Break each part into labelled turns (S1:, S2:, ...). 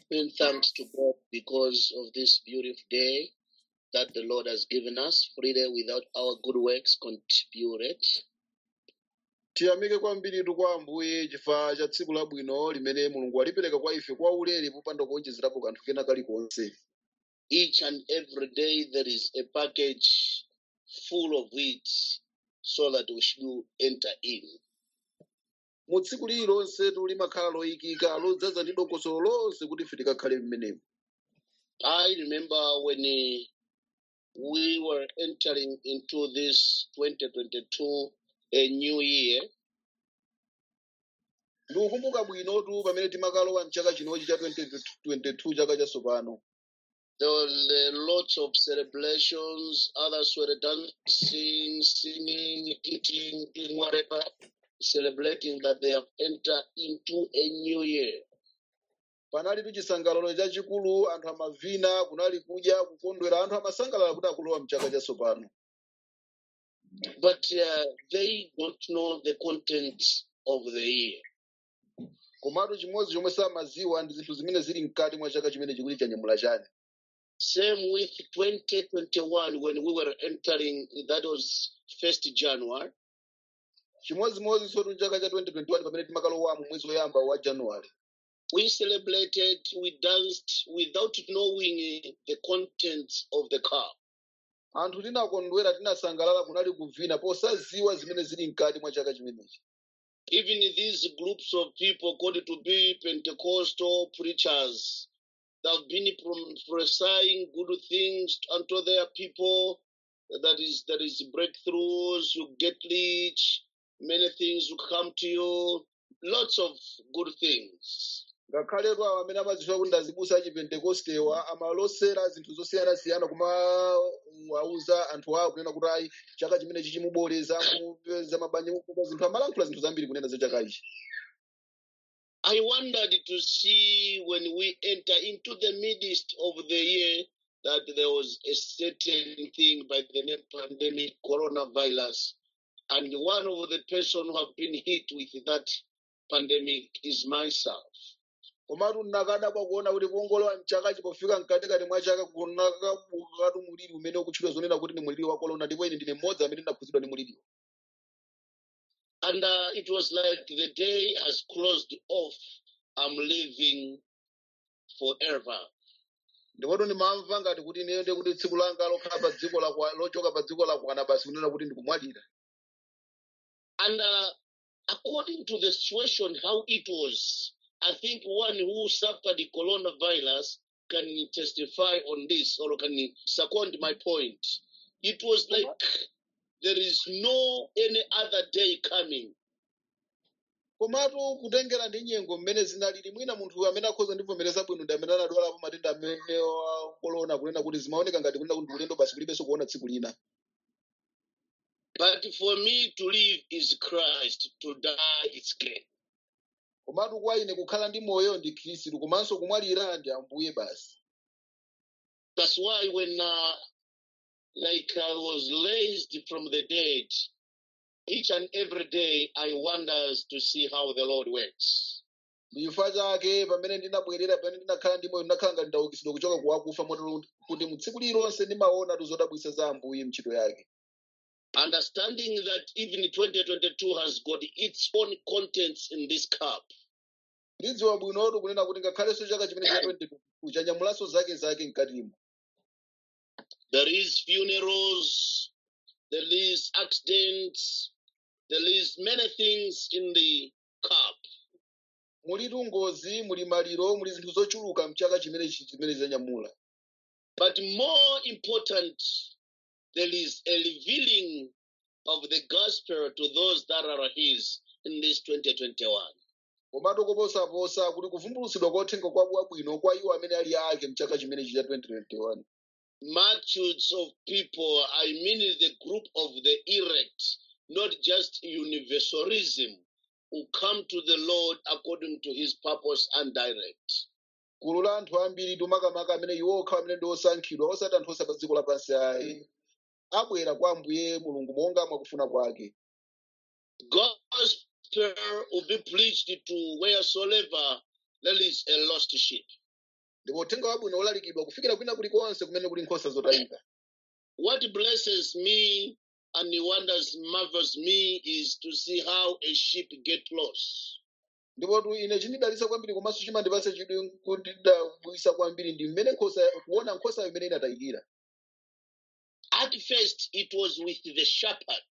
S1: giving thanks to God because of this beautiful day that the Lord has given us, freely without our good works contributed.
S2: tiyamike kwambiritu kwa ambuye chifukwa cha tsiku labwino limene mulungu alipereka kwa ife kwa ulere popanda kuonjezerapo kanthu kena kalikonse
S1: Each and every day there is a package full of it so that we should enter in.
S2: mu tsiku lililonse limakhala loyikika lodzaza ndi dongosolo lonse kuti ife tikakhale mmenemo
S1: I remember when eh, we were entering into this 2022, a new year,
S2: ndikukumbuka bwinotu pamene timakalowa mchaka chinochi cha 2022 chaka chatsopano
S1: there were lots of celebrations, others were dancing, singing, eating, doing whatever, celebrating that they have entered into a new year.
S2: panalitu chisangalalo chachikulu anthu amavina kunali kudya kukondwera anthu amasangalala kuti akulowa mchaka chatsopano
S1: But uh, they don't know the contents of the year.
S2: komatu chimodzi chomwe samaziwa ndi zinthu zimene zili mkati mwa chaka chimene chikuti chanyamula chani
S1: Same with 2021 when we were entering, that was 1st January.
S2: chimodzimodzi sotu chaka cha 2021 pamene timakalowamo mwezi woyamba wa januwale
S1: We celebrated, we danced without knowing uh, the contents of the cup.
S2: anthu tinakondwera tinasangalala kunali kuvina posaziwa zimene zili mkati mwa chaka chimenechi
S1: even these groups of people called to be Pentecostal preachers, they've been prophesying good things unto their people. That is, that is breakthroughs. You get rich. Many things will come to you. Lots of good things.
S2: ngakhaletu awo amene amadziwa kuti ndazibusa achipentekostewa amalosera zinthu zosiyanasiyana kumawauza anthu awo kunena kuti ayi chaka chimenechi chimuboleza mupeza mabanja mupeza zinthu amalankhula zinthu zambiri kunena za chaka ichi
S1: I wondered to see when we enter into the midst of the year that there was a certain thing by the name pandemic coronavirus. And one of the person who have been hit with that pandemic is myself.
S2: komatu nakadabwa kuona kuti kuongolowa mchakachi pofika mkatikati mwa chaka kunakabukatu muliri umene ukutchula zonena kuti ndi muliri wa korona ndipo ine ndine mmodzi amene ndinakhuzidwa ndi muliriwo
S1: And uh, it was like the day has closed off. I'm living forever.
S2: ndipoto ndimamva ngati kuti ineyo ndi kuti tsiku langa lokhala pa dziko lakwa lochoka pa dziko lakwana basi kunena kuti ndikumwalira
S1: And uh, according to the situation, how it was, I think one who suffered the coronavirus can testify on this or can second my point. It was like there is no any other day coming.
S2: komatu kutengera ndi nyengo mmene zinalili mwina munthu amene akhoza ndivomereza bwino ndi amene anadwalapo matenda amene wa korona kunena kuti zimaoneka ngati kunena kuti ulendo basi kulibenso kuona tsiku lina
S1: But for me to live is Christ, to die is gain.
S2: komatu kwa ine kukhala ndi moyo ndi khristu komanso kumwalira ndi ambuye basi
S1: That's why when, uh, like I was raised from the dead, each and every day I wonders to see how the Lord works.
S2: ndi chifukwa chake pamene ndinabwerera pamene ndinakhala ndi moyo ndinakhala ngati ndaukitsidwa kuchoka kuwakufa motero kuti mu tsiku lililonse ndimaona tuzodabwitsa za ambuye ntchito yake
S1: Understanding that even 2022 has got its own contents in this cup.
S2: ndidziwa bwinotu kunena kuti ngakhalenso chaka chimene cha 2022 chanyamulanso zake zake mkatimo
S1: There is funerals, there is accidents, there is many things in the cup.
S2: mulitu ngozi muli maliro muli zinthu zochuluka mchaka chimenechi chimene zanyamula
S1: But more important, there is a revealing of the gospel to those that are his in this 2021.
S2: komatu koposaposa kuti kuvumbulutsidwa kothenga kwa bwino kwa iwo amene ali ake mchaka chimenechi cha 2021
S1: Multitudes of people, I mean the group of the elect, not just universalism, who come to the Lord according to his purpose and direct.
S2: gulu la anthu ambiri tumakamaka amene iwo okha amene ndi osankhidwa osati anthu osa pa dziko lapansi ayi abwera kwa ambuye mulungu monga mwakufuna kwake
S1: Gospel will be preached to wheresoever there is a lost sheep.
S2: ndipo uthenga wabwino ulalikidwa kufikira kwina kulikonse kumene kuli nkhosa zotayika
S1: What blesses me and wonders marvels me is to see how a sheep get lost.
S2: ndipo tu ine chinidalitsa kwambiri komanso chimandipatsa chidwi kundidabwisa kwambiri ndi mmene nkhosa kuona nkhosayo imene inatayikira
S1: At first, it was with the shepherd.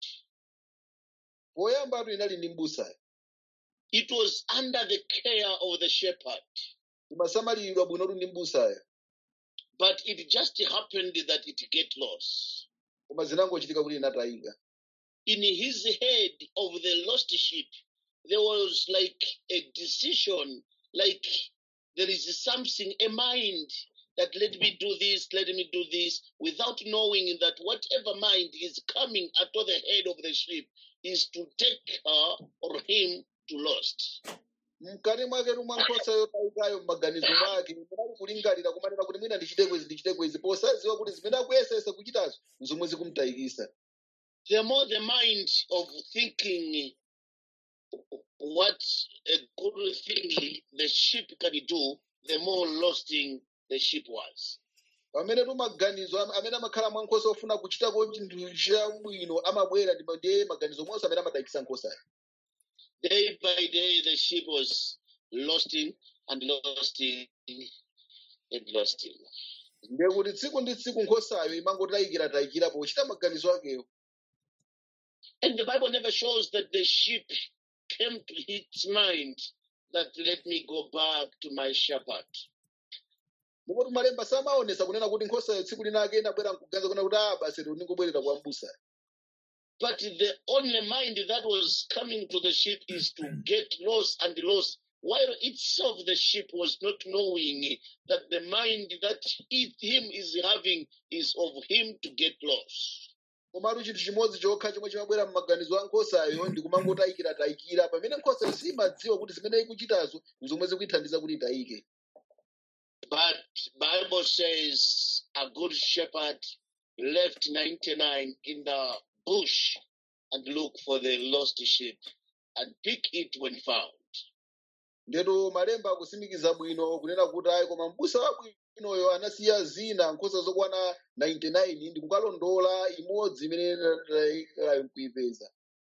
S2: poyambatu inali ndi m'busayo
S1: It was under the care of the shepherd.
S2: imasamalidwa bwinotu ndi m'busayo
S1: But it just happened that it get lost.
S2: koma zinangochitika kuti inatayika
S1: In his head of the lost sheep, there was like a decision, like there is something, a mind that let me do this, let me do this, without knowing that whatever mind is coming out of the head of the sheep is to take her or him to lost.
S2: mkati mwaketu mwa nkhosa yotayikayo m'maganizo mwake munali kulingalira kumanena kuti mwina ndichite kwezi ndichite kwezi posadziwa kuti zimene akuyesesa kuchitazo zomwe zikumtayikisa
S1: The more the mind of thinking what a good thing the sheep can do, the more losting the sheep was.
S2: pamene tu maganizo am- amene amakhala mwa nkhosa ofuna kuchitako chinthu chabwino amabwera ndi ma- ndiye maganizo monse amene amatayikisa nkhosayo
S1: Day by day, the sheep was losting and losting and losting.
S2: ndiye kuti tsiku ndi tsiku nkhosayo imangotayikira tayikira pochita maganizo akeyo
S1: And the Bible never shows that the sheep came to its mind that let me go back to my shepherd.
S2: ndipo tumalemba samaonesa kunena kuti nkhosayo tsiku linake inabwera mkuganiza kuna kuti ah basi ndikubwerera kwa m'busayo
S1: But the only mind that was coming to the sheep is to get lost and lost, while itself the sheep was not knowing that the mind that it, him is having is of him to get lost.
S2: komatu chinthu chimodzi chokha chomwe chimabwera m'maganizo a nkhosayo ndi kumangotayikira tayikira pamene nkhosayo simadziwa kuti zimene ikuchitazo nzomwe zikuyithandiza kuti itayike
S1: But Bible says a good shepherd left 99 in the bush and look for the lost sheep and pick it when found.
S2: ndeto malemba akutsimikiza bwino kunena kuti ayi koma m'busa wabwinoyo anasiya zina nkhosa zokwana 99 ndi kukalondola imodzi imene inatayikayo nkuyipeza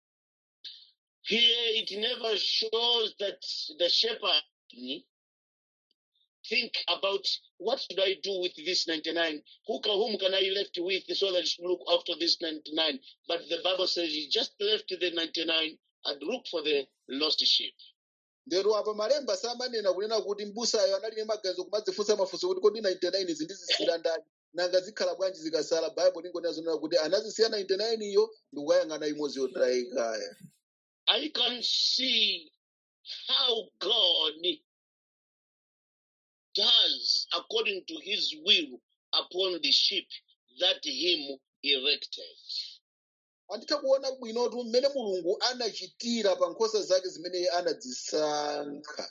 S1: Here it never shows that the shepherd think about what should I do with this 99? Who can, whom can I left with so that I should look after this 99? But the Bible says he just left the 99 and look for the lost sheep.
S2: ndero apa malemba samanena kunena kuti m'busayo anali ndi maganizo kumadzifunsa mafunso kuti kodi 99 izi ndizisiyira ndani nanga zikhala bwanji zikasala baibo lingonena zonena kuti anazisiya 99 iyo ndi kukayang'ana imodzi yotayikayo
S1: I can see how God does according to his will upon the sheep that him erected.
S2: anditha kuona bwinotu mmene mulungu anachitira pa nkhosa zake zimene anazisankha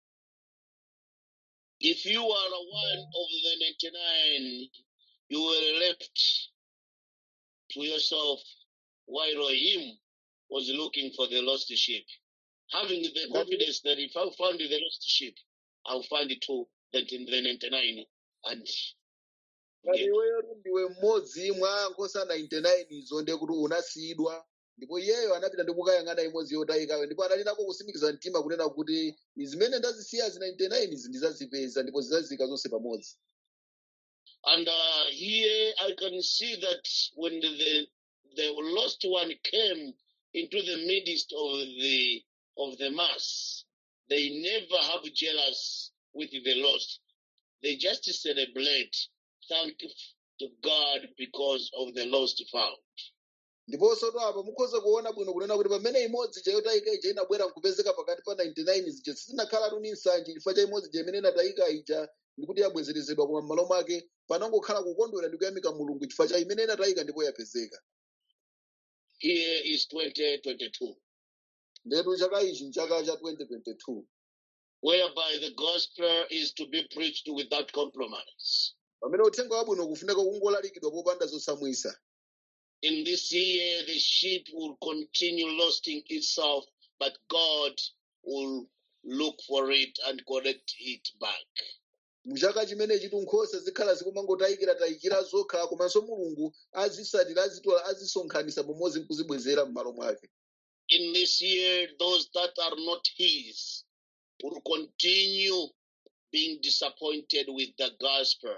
S1: If you are one of the 99, you were left to yourself while him was looking for the lost sheep. Having the
S2: ngati
S1: confidence that if I found the lost sheep, I'll find it too, that in the 99 and
S2: ngati
S1: get
S2: iweyo ndiwe mmodzi mwa nkhosa 99 izo ndiye kuti unasiyidwa ndipo iyeyo anapita ndi kukayang'ana imodzi yotayikayo ndipo anali nako kutsimikiza mtima kunena kuti zimene ndazisiya zi 99 izi ndizazipeza ndipo zizazika zonse pamodzi
S1: And uh, here I can see that when the the lost one came into the midst of the of the mass, they never have jealous with the lost. They just celebrate, thank to God because of the lost found.
S2: ndiponso to apa mukhoza kuona bwino kunena kuti pamene imodzi chayotayika ija inabwera nkupezeka pakati pa 99 zija sizinakhalatu ni nsanje chifukwa cha imodzi ija imene inatayika ija ndikuti yabwezerezedwa koma m'malo mwake panangokhala kukondwera ndi kuyamika mulungu chifukwa cha imene inatayika ndipo yapezeka
S1: Here is 2022,
S2: ndetu chaka ichi nchaka cha 2022
S1: whereby the gospel is to be preached without compromise.
S2: pamene uthenga wabwino kufunika kungolalikidwa popanda zosamwisa
S1: in this year the sheep will continue losting itself, but God will look for it and correct it back.
S2: muchaka chimenechi nkhosa zikhala zikumangotayikira tayikira zokha komanso mulungu azisatira azitola azisonkhanisa pamodzi nkuzibwezera m'malo mwake
S1: In this year, those that are not his will continue being disappointed with the gospel.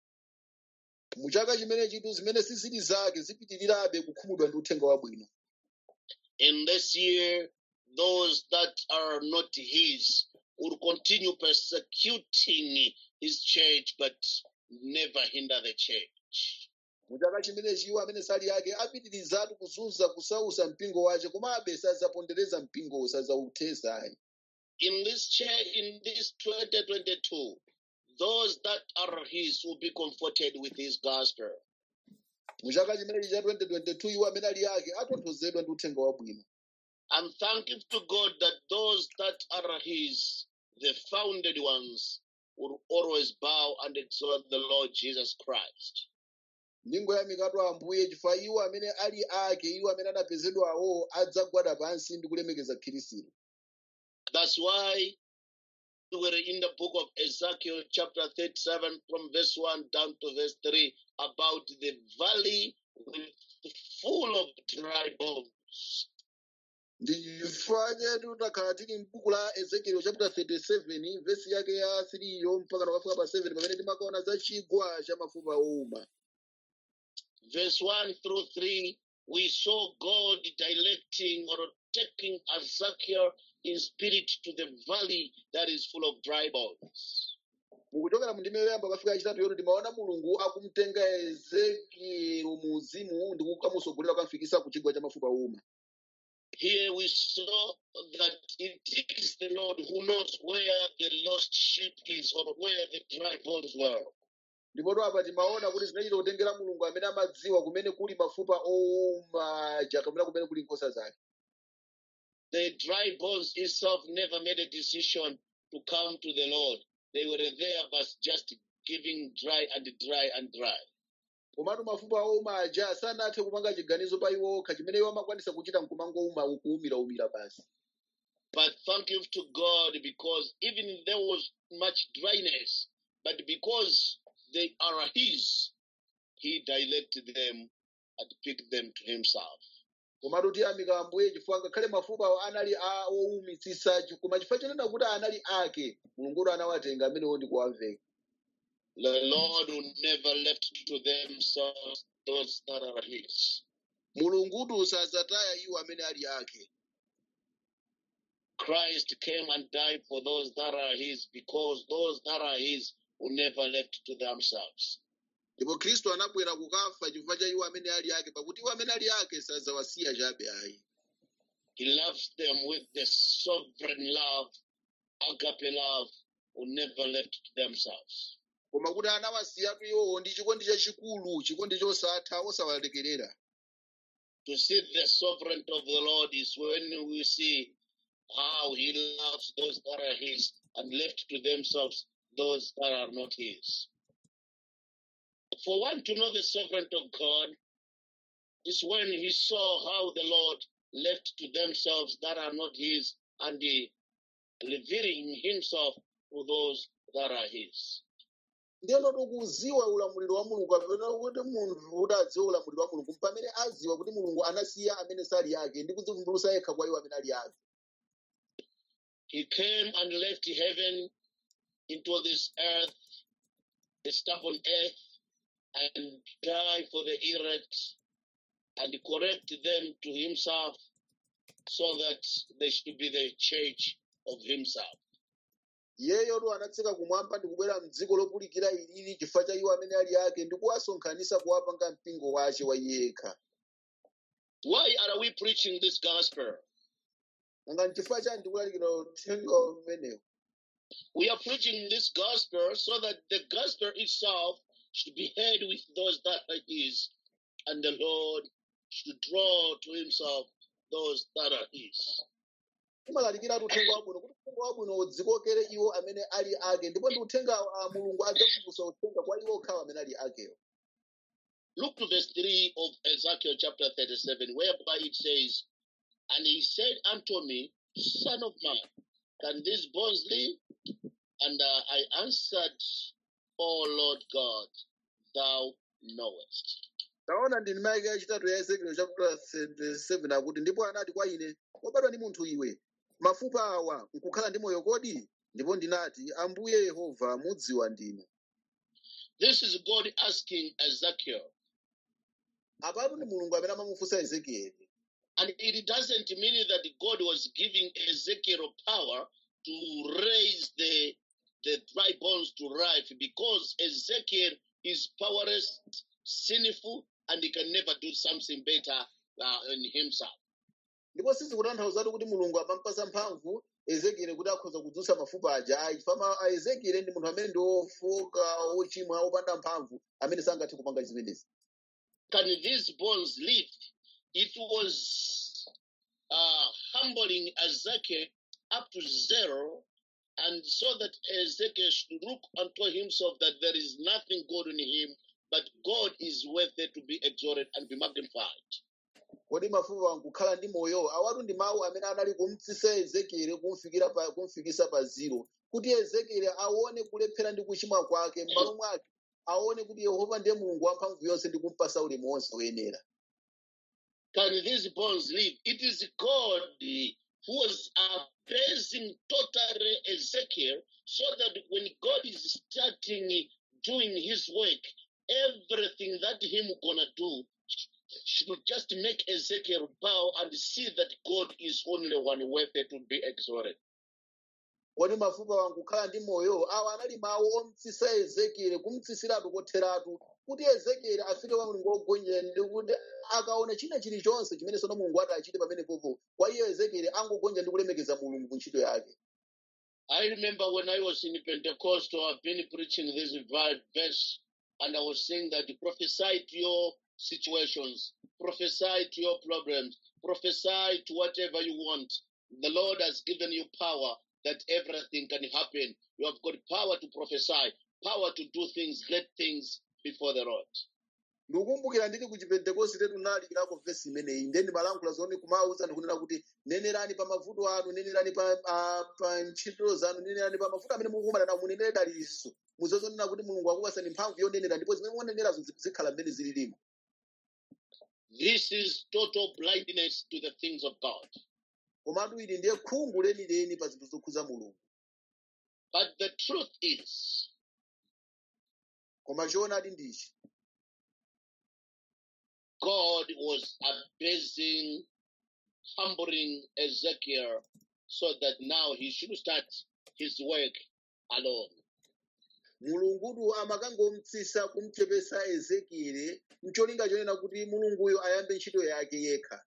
S2: muchaka chimenechitu zimene sizili zake zipitirirabe kukhumudwa ndi uthenga wabwino
S1: In this year, those that are not his will continue persecuting his church, but never hinder the church.
S2: muchaka chimenechi iwo amene sali yake apitirizatu kuzunza kusausa mpingo wace komabe sazapondereza mpingowo sazauthesayi
S1: In this chair, in this 2022, those that are his will be comforted with his gospel.
S2: muchaka chimenechi cha 2022 iwo amene ali yake atonthozedwa ndi uthenga wabwino
S1: I'm thankful to God that those that are his, the founded ones, will always bow and exalt the Lord Jesus Christ.
S2: ndingoyamikatu ambuye chifukwa iwo amene ali ake iwo amene anapezedwawo adzagwada pansi ndi kulemekeza khristu
S1: That's why we were in the book of Ezekiel, chapter 37, from verse 1 down to verse 3, about the valley with full of dry bones.
S2: ndi chifukwa chetu takhala tili m'buku la ezekiel chapter 37 vesi yake ya 3 yo mpaka nakafika pa 7 pamene timakaona za chigwa cha mafupa owuma
S1: Verse 1 through 3, we saw God directing or taking Ezekiel in spirit to the valley that is full of dry bones.
S2: mukuchokera mu ndime yoyamba kafika yachitatu yoto timaona mulungu akumtenga ezekielo mu uzimu ndi kukamusogolera kukamfikisa ku chigwa cha mafupa owuma
S1: Here we saw that it is the Lord who knows where the lost sheep is or where the dry bones were.
S2: ndipoto apa timaona kuti zinachita kutengera mulungu amene amadziwa kumene kuli mafupa owuma ja kapena kumene kuli nkhosa zake
S1: The dry bones itself never made a decision to come to the Lord. They were there, but just giving dry and dry and dry.
S2: komatu mafupa owuma aja sanathe kupanga chiganizo pa iwo okha chimene iwo amakwanisa kuchita nkumangowuma kuwumiraumira basi
S1: But thank you to God because even there was much dryness, but because they are His, He directed them and picked them to Himself.
S2: komatu tiyamika ambuye chifukwa ngakhale mafupa awo anali a owumitsitsa koma chifukwa chonena kuti anali ake mulunguyo anawatenga amenewo ndi kuwaveka
S1: The Lord will never left to themselves those that are His.
S2: mulungutu sazataya iwo amene ali ake
S1: Christ came and died for those that are His because those that are His will never left to themselves.
S2: ndipo khristu anabwera kukafa chifukwa cha iwo amene ali ake pakuti iwo amene ali ake sazawasiya chabe ayi
S1: He loves them with the sovereign love, agape love, will never left to themselves.
S2: koma kuti anawasiyatu iwowo ndi chikondi chachikulu chikondi chosatha osawalekerera
S1: To see the sovereignty of the Lord is when we see how He loves those that are His and left to themselves those that are not His. For one to know the sovereignty of God is when He saw how the Lord left to themselves that are not His and He revealing Himself to those that are His.
S2: ndiyeno tikuziwa ulamuliro wa mulungu kapena kuti munthu kuti adziwe ulamuliro wa mulungu pamene aziwa kuti mulungu anasiya amene sali ake ndi kudzivumbulutsa yekha kwa iwo amene ali ake
S1: He came and left heaven into this earth, the stubborn earth, and died for the elect and correct them to himself so that they should be the church of himself.
S2: iyeyotu anatsika kumwamba ndi kubwera mdziko lopulikira ilili chifukwa cha iwo amene ali ake ndi kuwasonkhanitsa kuwapanga mpingo wace wa iye yekha
S1: Why are we preaching this gospel?
S2: nanga nchifukwa chani tikulalikira uthenga umenewu
S1: We are preaching this gospel so that the gospel itself should be heard with those that are his, and the Lord should draw to himself those that are his.
S2: timalalikiratu uthenga wabwino kuti uthenga wabwino udzikokere iwo amene ali ake ndipo ndi uthenga a mulungu adzavumbulutsa uthenga kwa iwo okhawo amene ali akewo
S1: Look to verse 3 of Ezekiel chapter 37, whereby it says, And he said unto me, Son of man, can these bones live? And uh, I answered, O Lord God, thou knowest.
S2: taona ndi ndima yake yachitatu ya ezekiel chapter 7 akuti ndipo anati kwa ine wabadwa ndi munthu iwe mafupa awa nkukhala ndi moyo kodi ndipo ndinati ambuye yehova mudziwa ndinu
S1: This is God asking Ezekiel.
S2: apatu ndi mulungu amene amamufunsa ezekieli
S1: And it doesn't mean that God was giving Ezekiel power to raise the, the dry bones to life because Ezekiel is powerless, sinful, and he can never do something better uh, in himself.
S2: ndipo sizikutanthauzatu kuti mulungu amampasa mphamvu ezekieli kuti akhoza kudzutsa mafupa aja ayi chifukwa a ezekieli ndi munthu amene ndi ofoka ochimwa opanda mphamvu amene sangathe kupanga zimenezi
S1: Can these bones live? It was uh, humbling Ezekiel up to zero, and so that Ezekiel should look unto himself that there is nothing good in him, but God is worthy to be exalted and be magnified.
S2: kodi mafupa nkukhala ndi moyo awatu ndi mawu amene anali kumtsitsa ezekieli kumfikira pa, kumfikisa pa ziro kuti ezekieli aone kulephera ndi kuchimwa kwake m'malo mwake aone kuti yehova ndiye mulungu wamphamvu yonse ndi kumpasa ulemu wonse woyenera
S1: Can these bones live? It is God who was appraising totally Ezekiel so that when God is starting doing his work, everything that him gonna do should just make Ezekiel bow and see that God is only one worthy to be exalted.
S2: kodi mafupa wankukhala ndi moyo awa anali mawu omtsitsa ezekieli kumtsitsiratu kotheratu kuti ezekieli afike kwa mulungu wogonjera ndi kuti akaona china chilichonse chimene sono mulungu ati achite pamenepopo kwa iyo ezekieli angogonja ndi kulemekeza mulungu ku ntchito yake
S1: I remember when I was in Pentecostal, I've been preaching this vi- verse, and I was saying that prophesy to your situations, prophesy to your problems, prophesy to whatever you want. The Lord has given you power that everything can happen. You have got power to prophesy, power to do things, great things before the Lord.
S2: ndikukumbukira ndili ku chipentekosti tetu nalikirako vesi imeneyi ndiye ndimalankhula zoni kumawuza ndikunena kuti nenerani pa mavuto anu nenerani pa, ah, pa ntchito zanu nenerani pa mavuto amene mukumana nawo munenere daliso muzazonena kuti mulungu akupasani mphamvu yonenera ndipo zimene munenerazo zikhala mmene zililimo
S1: This is total blindness to the things of God.
S2: komatu ili ndiye khungu lenileni pa zinthu zokhuza mulungu
S1: But the truth is,
S2: koma choonadi ndichi
S1: God was abasing, humbling Ezekiel so that now he should start his work alone.
S2: mulungudu amakangomtsisa kumchepesa ezekieli mcholinga chonena kuti mulunguyo ayambe ntchito yake yekha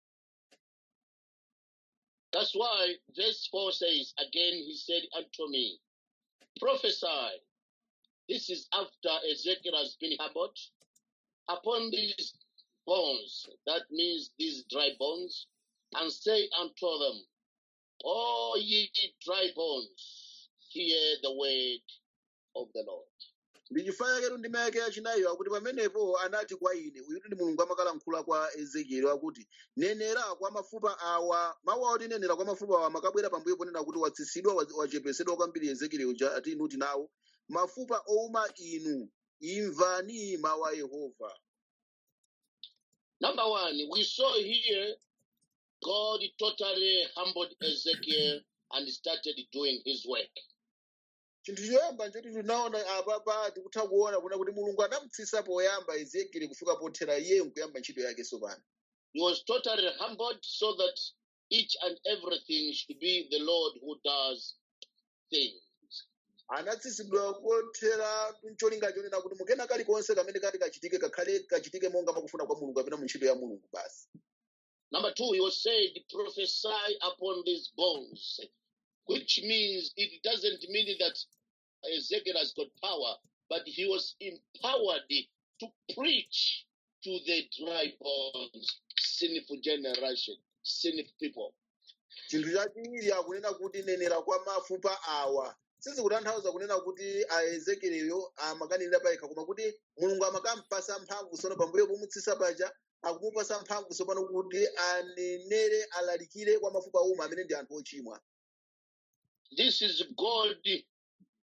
S1: That's why verse 4 says, Again he said unto me, Prophesy. This is after Ezekiel has been humbled upon these bones, that means these dry bones, and say unto them, O ye dry bones, hear the word of the Lord.
S2: ndi chifukwa chaketu ndima yake yachinayiyo akuti pamenepo anati kwa ine uyuti ndi mulungu amakalankhula kwa ezekieli akuti nenera kwa mafupa awa mawu awo tinenera kwa mafupa awa makabwera pambuyo ponena kuti watsitsidwa wa- wachepesedwa kwambiri ezekieli uja ati inu kuti nawo mafupa ouma inu imvani mawu a yehova
S1: Number one, we saw here God totally humbled Ezekiel and started doing his work.
S2: chinthu choyamba nchoti tinaona apapa tikutha kuona kuna kuti mulungu anamutsitsa poyamba ezekieli kufika pothera iye nkuyamba ntchito yake sopano
S1: He was totally humbled so that each and everything should be the Lord who does things.
S2: anatsitsidwa kothera mcholinga chonena kuti mukena kalikonse kamene kati kachitike kakhale kachitike monga makufuna kwa mulungu kapena mu ntchito ya mulungu basi
S1: Number two, he was said, prophesy upon these bones, which means it doesn't mean that Ezekiel has got power, but he was empowered to preach to the dry bones, sinful generation, sinful people.
S2: chinthu chachiwiri akunena kuti nenera kwa mafupa awa sizikutanthauza kunena kuti aezekeleyo amakanenera payekha koma kuti mulungu amakampasa mphamvu sono pambuyo pomutsitsa paja akumupasa mphamvu sopano kuti anenere alalikire kwa mafupa uma amene ndi anthu ochimwa
S1: This is God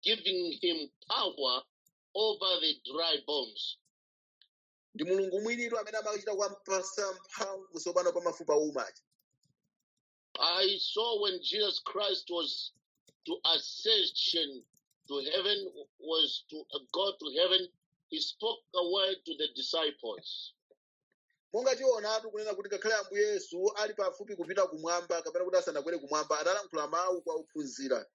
S1: giving him power over the dry bones.
S2: ndi mulungu mwinitu amene amachita kumpasa mphamvu tsopano pa mafupa oumachi
S1: I saw when Jesus Christ was to ascension to heaven, was to go to heaven, he spoke a word to the disciples.
S2: monga tionatu kunena kuti ngakhale ambuye yesu ali pafupi kupita kumwamba kapena kuti asanakwere kumwamba analankhula mawu kwa ophunzira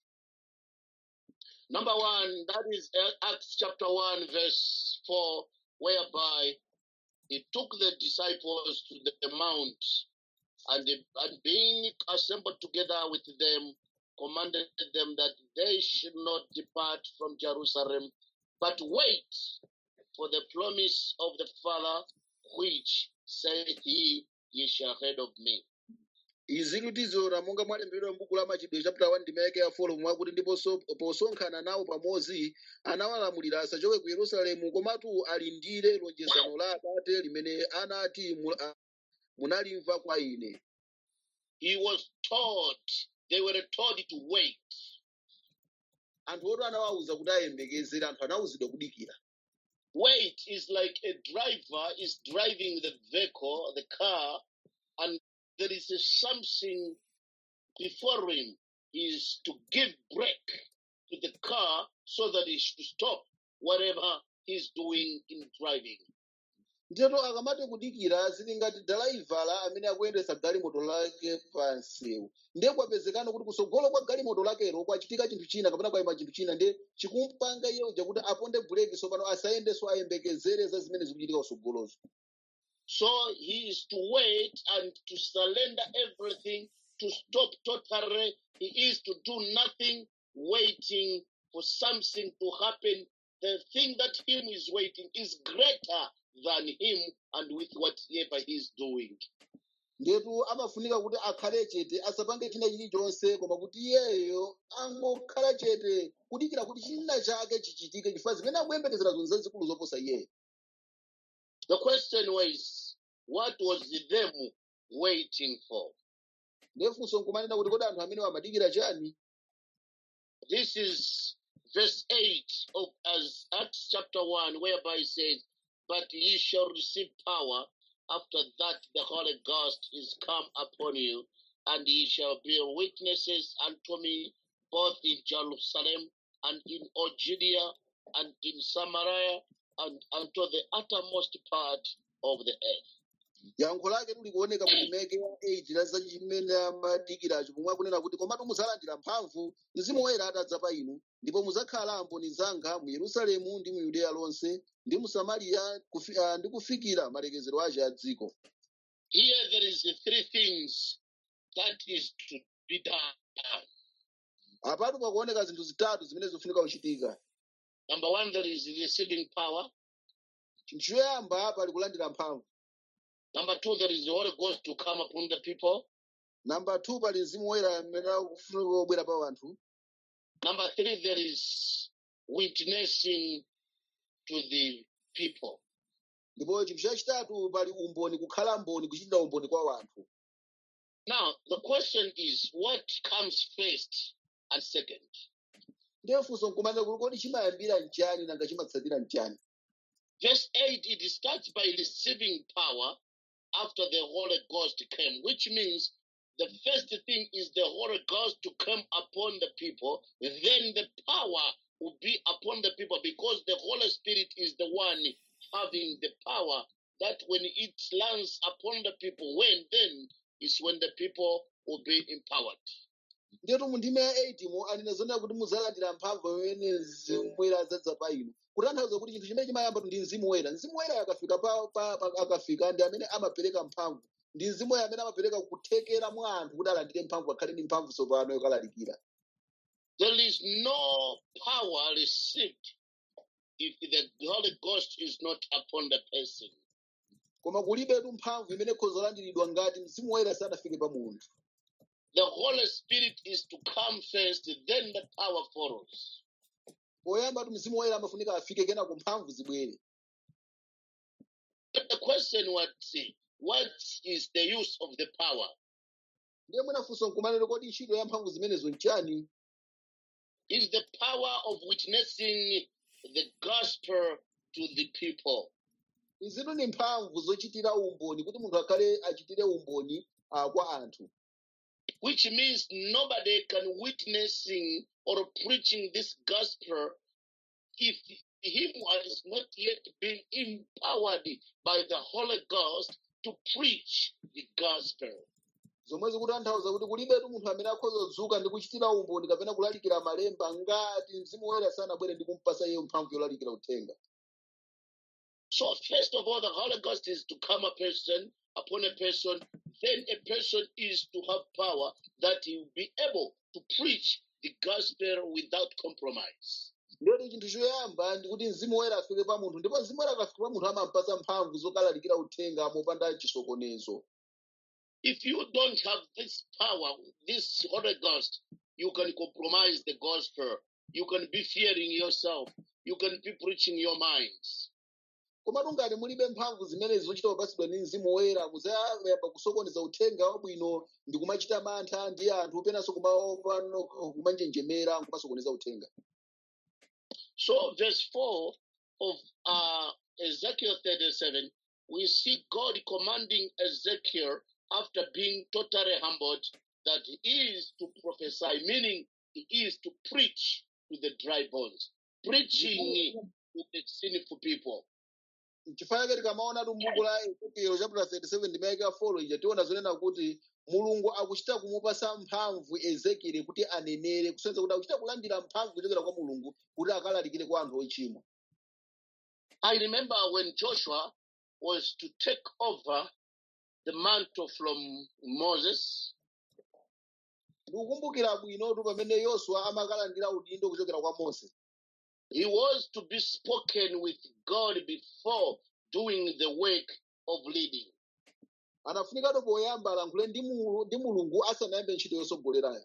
S1: Number one, that is Acts chapter 1, verse 4, whereby he took the disciples to the mount and, and being assembled together with them, commanded them that they should not depart from Jerusalem, but wait for the promise of the Father, which saith he, Ye shall heard of me.
S2: izi kutizora monga mwalembedwa m'buku la machitidwe chapter 1 ndime yake ya folo mwakuti ndiponso posonkhana nawo pamodzi anawalamulira asachoke ku yerusalemu komatu alindire lonjezano la atate limene anati mu- a- munalimva kwa ine
S1: He was taught, they were told to wait.
S2: anthu oto anawawuza kuti ayembekezere anthu anawuzidwa kudikira
S1: Wait is like a driver is driving the vehicle, the car, and there is a something before him is to give brake to the car so that it should stop whatever he's doing in driving.
S2: nditero akamati kudikira zili ngati dalaivala amene akuyendetsa galimoto lake pa msewu ndiye kwapezekano kuti kusogolo kwa galimoto lakelo kwachitika chinthu china kapena kwayima chinthu china ndiye chikumpanga iye uja kuti aponde buleki tsopano asayendenso ayembekezere za zimene zikuchitika kusogolozo
S1: So he is to wait and to surrender everything, to stop totally. He is to do nothing, waiting for something to happen. The thing that him is waiting is greater than him and with whatever he's doing.
S2: ndetu amafunika kuti akhale chete asapange china chilichonse koma kuti iyeyo angokhala chete kudikira kuti china chake chichitike chifukwa zimene akuyembekezera zonse zazikulu zoposa iyeyo
S1: The question was, what was them waiting for?
S2: ndefunso nkumanena kuti kodi anthu amene amadikira chani
S1: This is verse 8 of as Acts chapter 1, whereby it says, But ye shall receive power after that the Holy Ghost is come upon you, and ye shall be witnesses unto me both in Jerusalem and in all Judea and in Samaria and unto the uttermost part of the earth.
S2: yankho lake tuli kuoneka mu ndimeke ya 8 la za chimene amadikiracho pomwe akunena kuti komatu mudzalandira mphamvu mzimu woyera atadza pa inu ndipo mudzakhala amboni zanga mu yerusalemu ndi mu yudeya lonse ndi mu samariya kufi, uh, ndi kufikira malekezero ache a dziko
S1: Here there is the three things that is to be done.
S2: apatu pakuoneka zinthu zitatu zimene zikufunika kuchitika
S1: Number one, there is receiving power.
S2: chinthu choyamba pali kulandira mphamvu
S1: Number two, there is the Holy Ghost to come upon the people.
S2: namba 2 pali mzimu woyera amene akufunika kubwera pa anthu
S1: Number three, there is witnessing to the people.
S2: ndipo chinthu chachitatu pali umboni kukhala mboni kuchitira umboni kwa anthu
S1: Now, the question is what comes first and second?
S2: ndiye funso nkumanena kuti kodi chimayambira mchani nanga chimatsatira mchani
S1: Verse 8, it starts by receiving power after the Holy Ghost came, which means the first thing is the Holy Ghost to come upon the people, then the power will be upon the people because the Holy Spirit is the one having the power that when it lands upon the people, when then is when the people will be empowered.
S2: ndiyetu mu ndime ya 8 mu anena zonena kuti mudzalandira mphamvu imene mzimu woyera adzadza pa inu kutanthauza kuti chinthu chimene chimayamba ndi mzimu woyera mzimu woyera akafika pa, pa, pa, akafika ndi amene amapereka mphamvu ndi mzimu woyera amene amapereka kuthekera mwa anthu kuti alandire mphamvu akhale ndi mphamvu tsopano yokalalikira
S1: There is no power received if the Holy Ghost is not upon the person.
S2: koma kulibetu mphamvu imene ikhoza kulandiridwa ngati mzimu woyera sanafike pa munthu
S1: The Holy Spirit is to come first, then the power follows.
S2: poyamba tu mzimu woyera amafunika afike kenako mphamvu zibwere
S1: But the question was, what is the use of the power?
S2: ndiye mwinafunso nkumanena kodi ntchito ya mphamvu zimenezo nchani
S1: is the power of witnessing the gospel to the people.
S2: izitu ni mphamvu zochitira umboni kuti munthu akhale achitire umboni uh, kwa anthu
S1: which means nobody can witnessing or preaching this gospel if him has not yet been empowered by the Holy Ghost to preach the gospel.
S2: zomwe zikutanthauza kuti kulibetu munthu amene akhoza kudzuka ndi kuchitira umboni kapena kulalikira malemba ngati mzimu woyera sanabwere ndi kumpasa iye mphamvu yolalikira uthenga
S1: So first of all, the Holy Ghost is to come a person upon a person. Then a person is to have power that he will be able to preach the gospel without compromise.
S2: ndiyoti chinthu choyamba ndikuti mzimu woyera afike pa munthu ndipo mzimu woyera akafika pa munthu amampasa mphamvu zokalalikira uthenga mopanda chisokonezo
S1: If you don't have this power, this Holy Ghost, you can compromise the gospel. You can be fearing yourself. You can be preaching your minds.
S2: komatu ngati mulibe mphamvu zimenezi zochita kupatsidwa ndi mzimu woyera muzayamba kusokoneza uthenga wabwino ndi kumachita mantha ndi anthu penanso kumaopa no- kumanjenjemera nkumasokoneza uthenga
S1: So, verse 4 of uh, Ezekiel 37, we see God commanding Ezekiel after being totally humbled that he is to prophesy, meaning he is to preach to the dry bones, preaching to the sinful people.
S2: chifukwa chake tikamaonatu m'buku la ezekiel chapter 37 ndimayika 4 ija tiona zonena kuti mulungu akuchita kumupasa mphamvu ezekiel kuti anenere kusonyeza kuti akuchita kulandira mphamvu kuchokera kwa mulungu kuti akalalikire kwa anthu ochimwa
S1: I remember when Joshua was to take over the mantle from Moses,
S2: ndikukumbukira bwinotu pamene yoswa amakalandira udindo kuchokera kwa mose
S1: he was to be spoken with God before doing the work of leading.
S2: anafunikatu poyamba alankhule ndi Mulu- ndi mulungu asanayambe ntchito yosogolerayo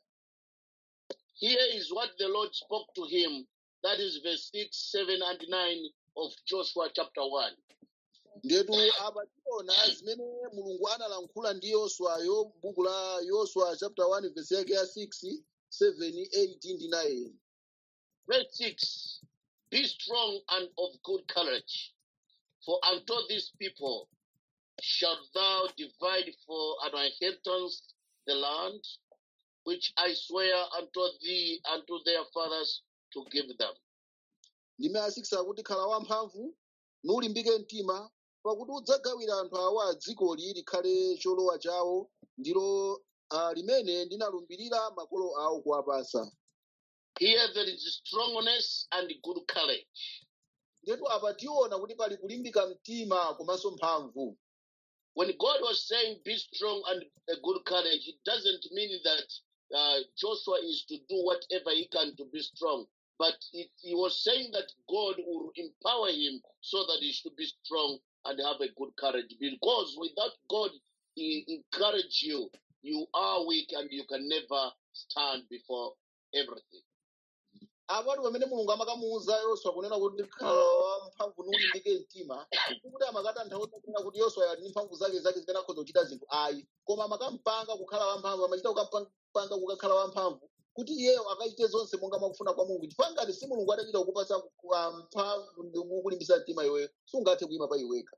S1: Here is what the Lord spoke to him. That is verse 6, 7, and 9 of Joshua chapter 1.
S2: ndetu apa tiona zimene mulungu analankhula ndi yoswayo m'buku la yoswa chapter 1 verse yake ya 6 7 8 ndi 9
S1: Verse 6 Be strong and of good courage, for unto these people shalt thou divide for an inheritance the land which I swear unto thee and to their fathers to give them.
S2: ndime ya 6 akuti khala wamphamvu nulimbike mtima pakuti udzagawira anthu awa dzikoli likhale cholowa chawo ndilo uh, limene ndinalumbirira makolo awo kuwapasa
S1: Here there is strongness and good courage.
S2: ndetu apa tiona kuti pali kulimbika mtima komanso mphamvu
S1: When God was saying be strong and a good courage, it doesn't mean that uh, Joshua is to do whatever he can to be strong. But it, he was saying that God will empower him so that he should be strong and have a good courage. Because without God he encourage you, you are weak and you can never stand before everything.
S2: apatu pamene mulungu amakamuwuza yoswa kunena kuti khala wamphamvu nulimbike mtima kuti amakatanthauza kunena kuti yoswa ali ndi mphamvu zake zake zimene akhoza kuchita zinthu ayi koma amakampanga kukhala wamphamvu amachita kukampanga kukakhala wamphamvu kuti iyeyo akachite zonse monga mwakufuna kwa mulungu chifukwa ngati si mulungu atachita kukupasa kwa mphamvu ndi kukulimbisa mtima iweyo sungathe kuyima pa iweka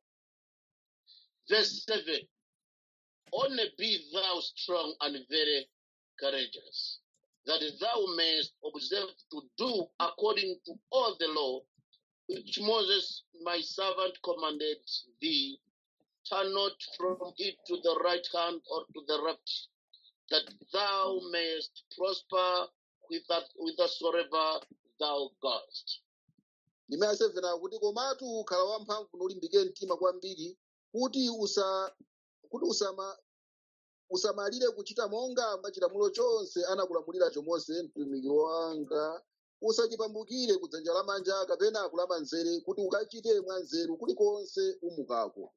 S1: Verse 7 Only be thou strong and very courageous, that thou mayest observe to do according to all the law which Moses my servant commanded thee. Turn not from it to the right hand or to the left, that thou mayest prosper whither- whithersoever thou goest.
S2: ndime ya 7 akuti komatu khala wamphamvu nulimbike mtima kwambiri kuti usa kuti usama usamalire kuchita monga machilamulo chonse anakulamuliracho mose mtumiki wanga usachipambukire kudzanja lamanja kapena kulamanzere kuti ukachite mwanzeru kulikonse umukako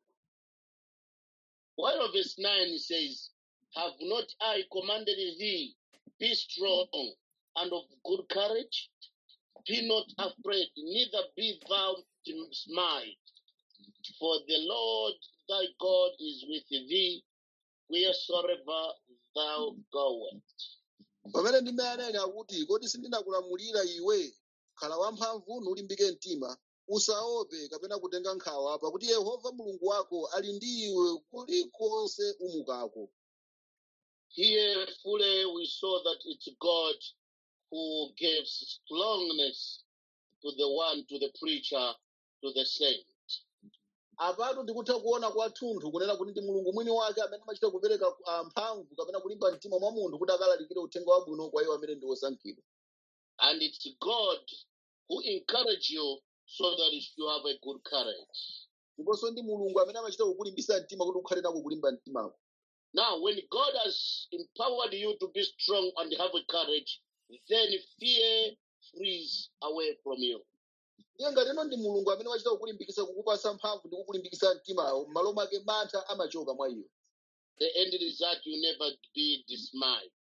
S1: While verse 9 says, Have not I commanded thee, be strong and of good courage? Be not afraid, neither be thou dismayed. For the Lord thy God is with thee wheresoever thou goest.
S2: pamene ndime anene akuti kodi sindinakulamulira iwe khala wamphamvu nulimbike mtima usaope kapena kutenga nkhawa pakuti yehova mulungu wako ali ndi iwe kulikonse umukako
S1: Here fully we saw that it's God who gives strongness to the one, to the preacher, to the saint.
S2: apatu ndikutha kuona kwathunthu kunena kuti ndi mulungu mwini wake amene amachita kupereka ah, mphamvu kapena kulimba mtima mwa munthu kuti akalalikire uthenga wabwino kwa iwo amene ndi osankhidwa
S1: And it's God who encourage you so that you have a good courage.
S2: ndiponso ndi mulungu amene amachita kukulimbisa mtima kuti ukhale nako kulimba mtimako
S1: Now, when God has empowered you to be strong and have a courage, then fear flees away from you.
S2: ndiye ngati ino ndi mulungu amene wachita kukulimbikisa kukupasa mphamvu ndi kukulimbikisa mtimawo m'malo mwake mantha amachoka mwa iwe
S1: The end result, you never be dismayed.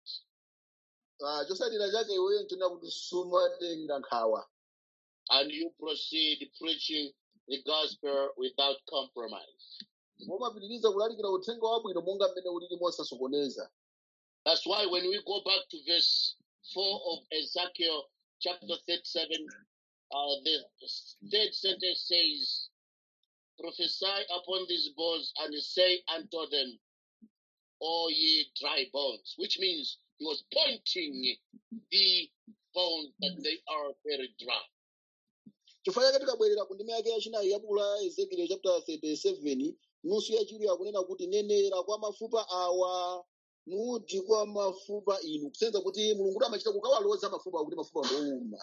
S2: Ah, chosalira chake iweyo nchonena kuti sumatenga nkhawa
S1: And you proceed preaching the gospel without compromise.
S2: momapitiriza kulalikira uthenga wabwino monga mmene ulili mosasokoneza
S1: That's why when we go back to verse 4 of Ezekiel chapter 37, uh, the third sentence says, Prophesy upon these bones and say unto them, O ye dry bones, which means he was pointing the bones that they are very dry.
S2: chifukwa chake tikabwerera ku ndime yake yachinayi ya buku la ezekiel chapter 37 nusu yachiwiri akunena kuti nenera kwa mafupa awa nuti kwa mafupa inu kusenza kuti mulungu amachita kukawaloza mafupa kuti mafupa ndowuma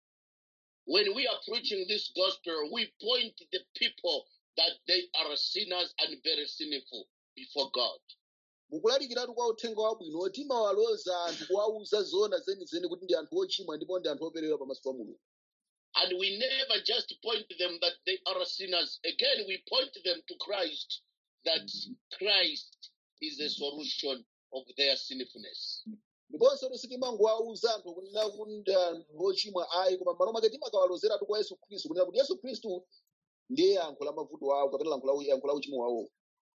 S1: When we are preaching this gospel, we point the people that they are sinners and very sinful before God.
S2: mukulalikiratu kwa uthenga wabwino timawaloza anthu kuwauza zona zenizeni kuti ndi anthu ochimwa ndipo ndi anthu operewera pamaso pa mulungu
S1: And we never just point them that they are sinners. Again, we point them to Christ, that Christ is the solution of their sinfulness.
S2: ndiponso sitimangowauza anthu kunena kuti ndi anthu ochimwa ayi koma m'malo mwake timakawalozeratu kwa yesu khristu kunena kuti yesu khristu ndiye yankho la mavuto awo kapena yankho la- yankho la uchimo wawo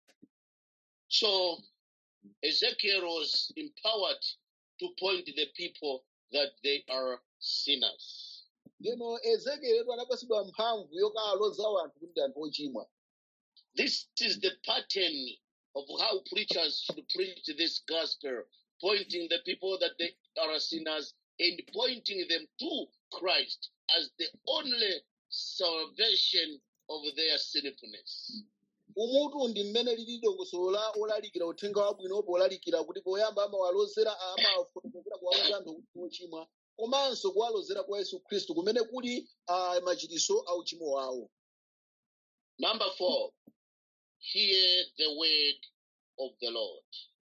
S1: So Ezekiel was empowered to point the people that they are sinners.
S2: ndino ezekieletu anapasidwa mphamvu yokawalozawo anthu kuti ndi anthu ochimwa
S1: This is the pattern of how preachers should preach this gospel, pointing the people that they are sinners and pointing them to Christ as the only salvation of their sinfulness.
S2: umutu ndi mmene lili dongosolo la olalikira uthenga wabwino polalikira kuti poyamba amawalozera amafotokozera kuwaloza anthu kuti ndi ochimwa komanso kuwalozera kwa yesu khristu kumene kuli ah, machitiso a uchimo wawo
S1: Number four, hear the word of the Lord.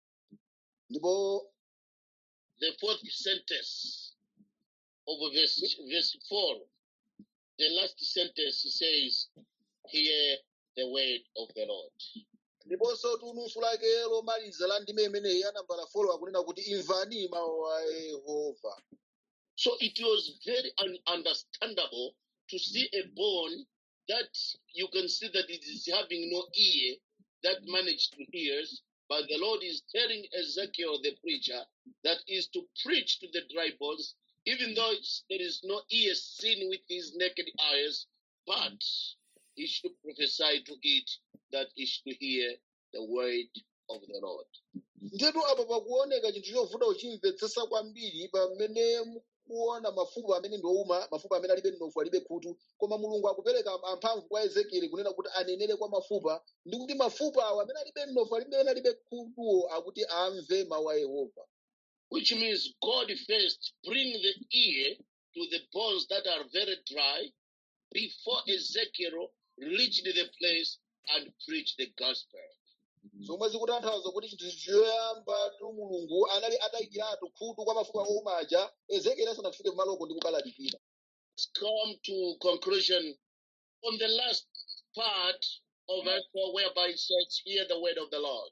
S2: ndipo
S1: The fourth sentence of verse, verse 4, the last sentence says, Hear the word of the Lord.
S2: ndiponso tunusu lake lomaliza la ndime imeneyi anambala folo akunena kuti imvani mawu a yehova
S1: So it was very un- understandable to see a bone that you can see that it is having no ear that managed to hear, but the Lord is telling Ezekiel the preacher that is to preach to the dry bones, even though it's, there is no ear seen with his naked eyes, but he should prophesy to it that he should hear the word of the Lord.
S2: nzetu apa pakuoneka chinthu chovuta uchimvetsetsa kwambiri pamene mukuona mafupa amene ndiowuma mafupa amene alibe mnofu alibe khutu koma mulungu akupereka amphamvu kwa ezekieli kunena kuti anenere kwa mafupa ndi kuti mafupa awo amene alibe mnofu amene alibe khutuwo akuti amve mawu a yehova
S1: which means God first bring the ear to the bones that are very dry before Ezekiel reached the place and preached the gospel.
S2: zomwe zikutanthauza kuti chinthu choyamba tu mulungu anali atayikiratu khutu kwa mafupa owuma aja ezekieli asanafike kumaloko ndi kukalalikira
S1: Let's come to conclusion on the last part of verse 4 whereby it says, Hear the word of the Lord.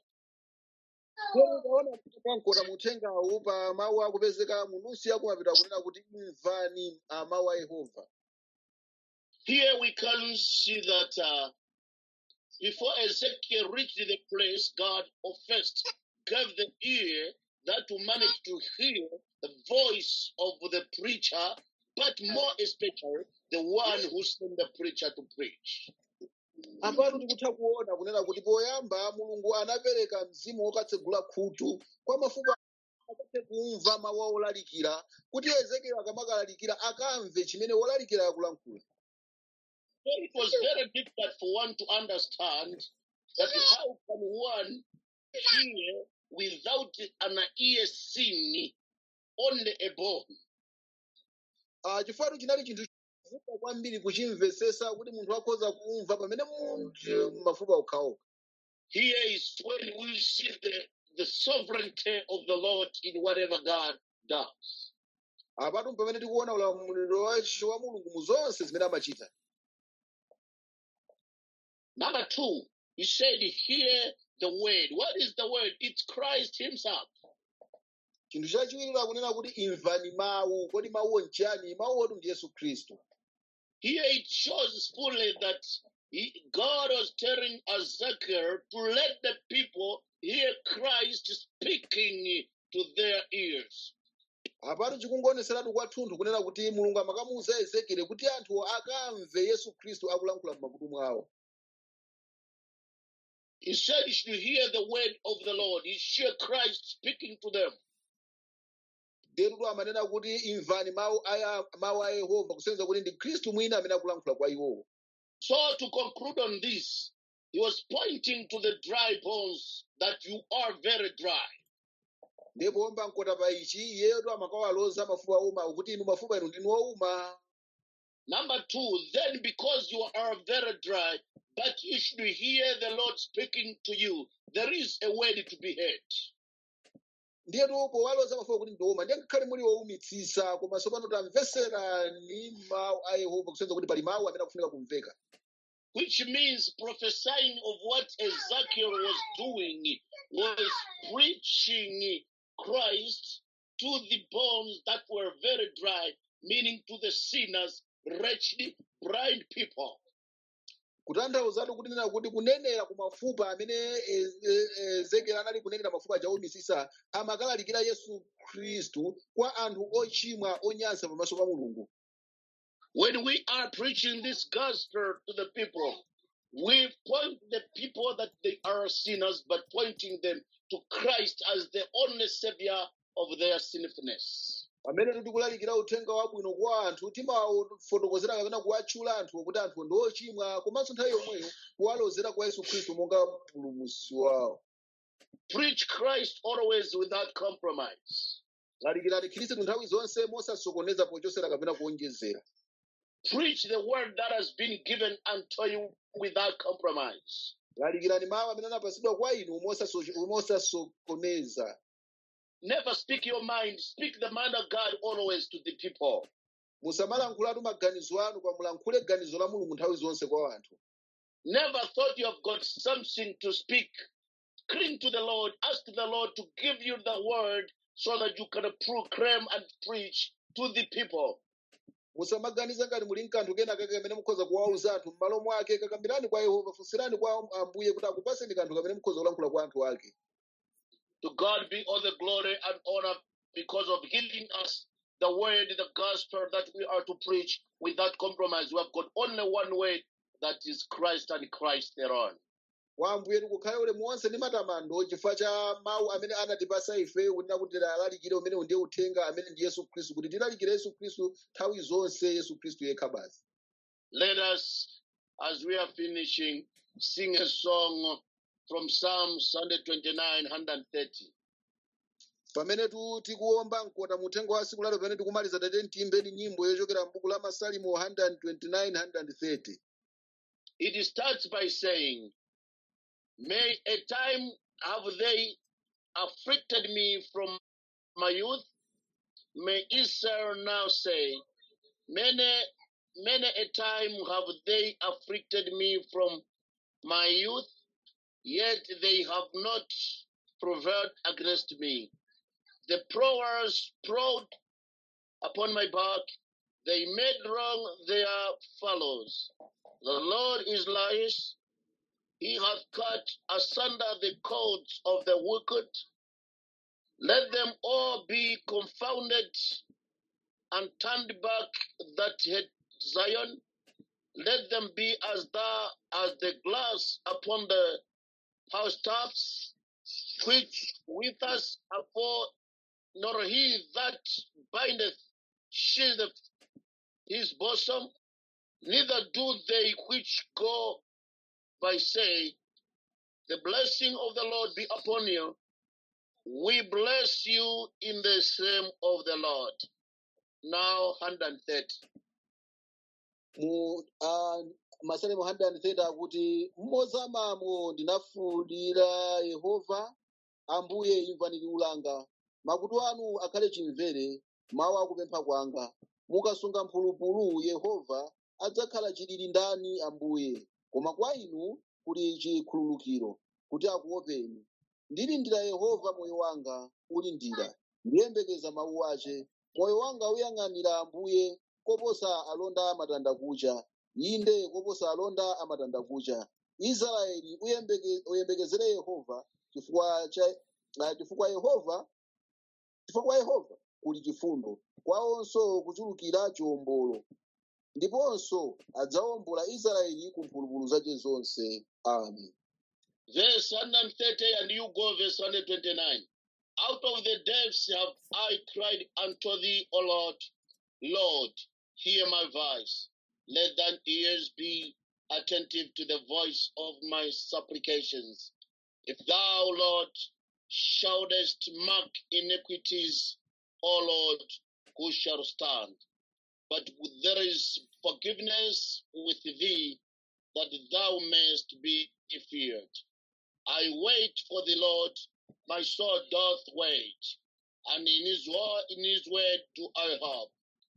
S2: tikaona kankota muthengawu pa mawu akupezeka munusi akumapita kunena kuti imvani ah, mawu a yehova
S1: Here we can see that uh, before Ezekiel reached the place, God first gave the ear that to manage to hear the voice of the preacher, but more especially the one who sent the preacher to preach.
S2: apatu tikutha kuona kunena kuti poyamba mulungu anapereka mzimu wokatsegula khutu kwa mafupa akathe kumva mawu a olalikira kuti ezekieli akamakalalikira akamve chimene wolalikira akulankhula
S1: So it was very difficult for one to understand that how can one hear without an ear seen, only a bone.
S2: Ah, chifukwa chinali chinthu chovuta kwambiri kuchimvesesa kuti munthu akhoza kumva pamene munthu mafupa okhaokha
S1: Here is when we see the, the sovereignty of the Lord in whatever God does.
S2: apatu pamene tikuona ulamuliro wace wa mulungu mu zonse zimene amachita
S1: Number two, he said, Hear the word. What is the word? It's Christ Himself.
S2: chinthu chachiwiri akunena kuti imvani mawu kodi mawuwo nchiyani mawuwotu ndi yesu khristu
S1: Here it shows fully that he, God was telling Ezekiel to let the people hear Christ speaking to their ears.
S2: apatu chikungoneseratu kwathunthu kunena kuti mulungu amakamuwuza ezekieli kuti anthu akamve yesu khristu akulankhula m'makutu mwawo
S1: He said you should hear the word of the Lord. You hear Christ speaking to them.
S2: ndetutu amanena kuti imvani mawu aya mawu a yehova kusonyeza kuti ndi khristu mwina amene akulankhula kwa iwowo
S1: So to conclude on this, he was pointing to the dry bones that you are very dry.
S2: ndipo omba mkota pa ichi iyetu amakawaloza mafupa ouma kuti inu mafupa inu ndinu ouma
S1: Number two, then because you are very dry, but you should hear the Lord speaking to you, there is a word to be heard.
S2: ndiyetu powaloza mafupa kuti ndi ouma ndiye ngakhale muli woumitsisa komanso pano tamveserani mawu a yehova kusonyeza kuti pali mawu amene akufunika kumveka
S1: which means prophesying of what Ezekiel was doing was preaching Christ to the bones that were very dry, meaning to the sinners, wretched, blind people.
S2: kutanthauzatu kunena kuti kunenera ku mafupa amene E- E- ezekieli anali kunenera mafupa achaumisisa amakalalikira yesu khristu kwa anthu ochimwa onyansa pamaso pa mulungu
S1: When we are preaching this gospel to the people, we point the people that they are sinners, but pointing them to Christ as the only savior of their sinfulness.
S2: pamene tikulalikira uthenga wabwino kwa anthu timafotokozera kapena kuwatchula anthu kuti anthu ndi ochimwa komanso nthawi yomweyo kuwalozera kwa yesu khristu monga mpulumutsi wawo
S1: Preach Christ always without compromise.
S2: lalikirani khristu nthawi zonse mosasokoneza pochosera kapena kuonjezera
S1: Preach the word that has been given unto you without compromise.
S2: lalikirani mawu amene anapasidwa kwa inu mosaso- mosasokoneza
S1: Never speak your mind. Speak the mind of God always to the people.
S2: musamalankhulatu maganizo anu koma mulankhule ganizo la mulungu nthawi zonse kwa anthu
S1: Never thought you have got something to speak. Cling to the Lord. Ask the Lord to give you the word so that you can proclaim and preach to the people.
S2: musamaganize ngati muli nkanthu kena kake kamene mukhoza kuwauza anthu m'malo mwake kakambirani kwa yehova funsirani kwa ambuye kuti akupaseni kanthu kamene mukhoza kulankhula kwa anthu ake
S1: To God be all the glory and honor because of giving us the word, the gospel that we are to preach without compromise. We have got only one word that is Christ and Christ alone.
S2: kwa ambuye tikukhale ulemu wonse ndi matamando chifukwa cha mawu amene anatipasa ife kunena kuti tilalikire umene ndiye uthenga amene ndi yesu khristu kuti tilalikire yesu khristu nthawi zonse yesu khristu yekha basi
S1: Let us, as we are finishing, sing a song from Psalms 129, 130.
S2: pamene tu tikuomba mkota muthenga wa siku lalo pamene tikumaliza tate tiimbeni nyimbo yochokera m'buku la masalimo 129 130
S1: It starts by saying, May a time have they afflicted me from my youth? May Israel now say, Many, many a time have they afflicted me from my youth, yet they have not prevailed against me. The plowers plowed upon my back, they made wrong their fellows. The Lord is liars. He hath cut asunder the cords of the wicked. Let them all be confounded and turned back that hate Zion. Let them be as thou as the glass upon the housetops, which with us afore, nor he that bindeth shieldeth his bosom, neither do they which go by say, The blessing of the Lord be upon you. We bless you in the name of the Lord. Now, 130.
S2: mu uh, masalemu 130 akuti mmozamamo ndinafuwulira yehova ambuye imvani liwu langa makutu anu akhale chimvere mawu akupempha kwanga mukasunga mphulupulu yehova adzakhala chilili ndani ambuye koma kwa inu kuli chikhululukiro kuti akuopeni ndilindira yehova moyo wanga ulindira ndiyembekeza mawu ace moyo wanga uyang'anira ambuye koposa alonda amatandakucha inde koposa alonda amatandakucha israeli uyembeke- uyembekezere yehova chifukwa cha ah, chifukwa yehova chifukwa kwa yehova kuli chifundo kwawonso kuchulukira chiwombolo ndiponso adzawombola israeli ku mphulupulu zace zonse amen
S1: Verse 130, and you go verse 129. Out of the depths have I cried unto thee, O Lord. Lord, hear my voice. Let thine ears be attentive to the voice of my supplications. If thou, Lord, shouldest mark iniquities, O Lord, who shall stand? But there is forgiveness with thee, that thou mayest be feared. I wait for the Lord, my soul doth wait, and in his word, in his word do I hope.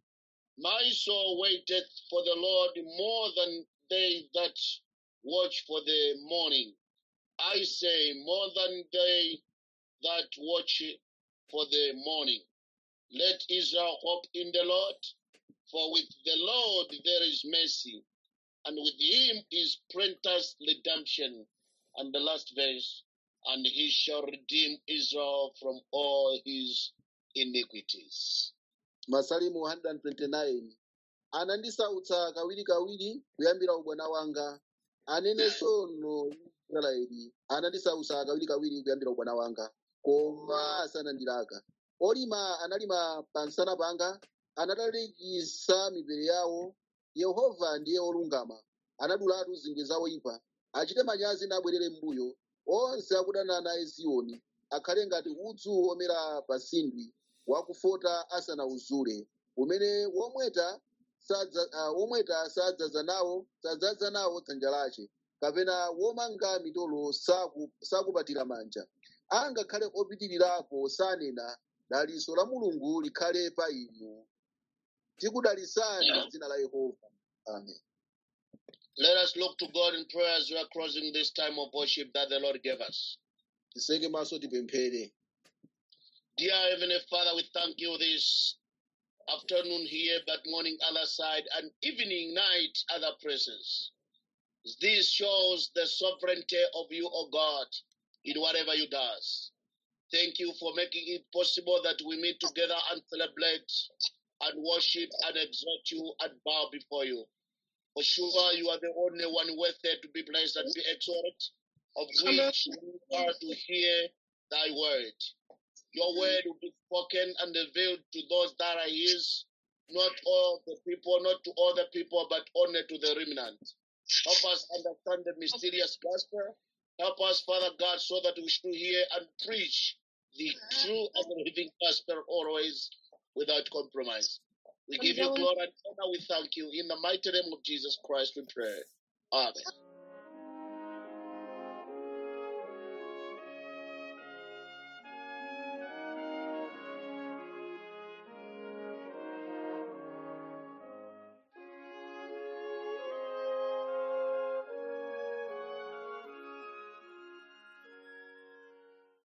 S1: My soul waiteth for the Lord more than they that watch for the morning. I say more than they that watch for the morning. Let Israel hope in the Lord, for with the Lord there is mercy, and with him is plenteous redemption. And the last verse, and he shall redeem Israel from all his iniquities.
S2: masalimu 129 anandisautsa kawirikawiri kuyambira ubwana wanga anenenso no israeli anandisautsa kawirikawiri kuyambira ubwana wanga koma asanandilaka olima analima pansana panga anatalikisa mipere yawo yehova ndiye olungama anadulatu zingwe zawo ipa achite manyazi nabwerere m'mbuyo onse akudana naye ziyoni akhale ngati udzu omera pa tsindwi wakufota asanawuzule umene womweta sadza uh, womweta sadzaza nawo sadzaza nawo dzanja lace kapena womanga mitolo saku- sakupatira manja angakhale opitirirapo sanena daliso la mulungu likhale pa inu tikudalisani dzina la yehova amen
S1: Let us look to God in prayer as we are closing this time of worship that the Lord gave us.
S2: tiseke maso tipemphere
S1: Dear Heavenly Father, we thank you this afternoon here, but morning other side, and evening, night, other places. This shows the sovereignty of you, O God, in whatever you does. Thank you for making it possible that we meet together and celebrate and worship and exalt you and bow before you. For sure, you are the only one worthy to be blessed and be exalted, of which we are to hear thy word. Your word will be spoken and revealed to those that are his, not all the people, not to all the people, but only to the remnant. Help us understand the mysterious gospel. Help us, Father God, so that we should hear and preach the true and living gospel always without compromise. We give you glory and honor. We thank you. In the mighty name of Jesus Christ, we pray. Amen.